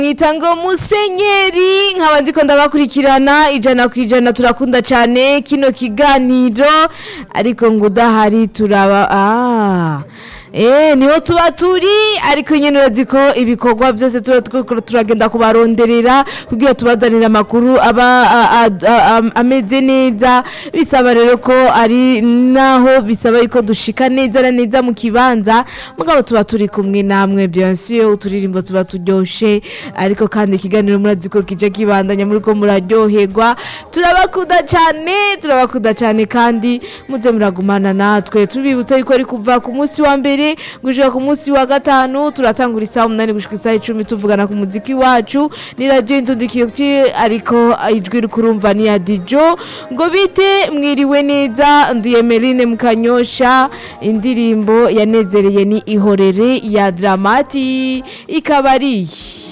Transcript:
mwita ngo musenyeri nkaba ndiko ndabakurikirana ijana ku ijana turakunda cyane kino kiganiro ariko ngo udahari turaba ah. Eh, niho tuba turi ariko nyene urazi ko ibikorwa byose tuba turiko turagenda kubaronderera kugira tubazanire amakuru aba a- a- a- a- ameze neza bisaba rero ko ari naho bisaba yuko dushika neza na neza mu kibanza mugabo tuba turi kumwe namwe bien sûr uturirimbo tuba turyoshe ariko kandi ikiganiro murazi ko kije kibandanya muri ko muraryoherwa turabakunda cyane turabakunda cyane kandi muze muragumana natwe tubibutsa yuko ari kuva ku munsi wa mbere gushika ku munsi wa gatanu turatangura isaha umunani gushika isaha icumi tuvugana ku muziki wacu ni radio indundikiyoti ariko ijwi rikurumva ni ya dijo ngo bite mwiriwe neza ndi Emeline Mukanyosha indirimbo yanezereye ni ihorere ya Dramati ikaba ari iyi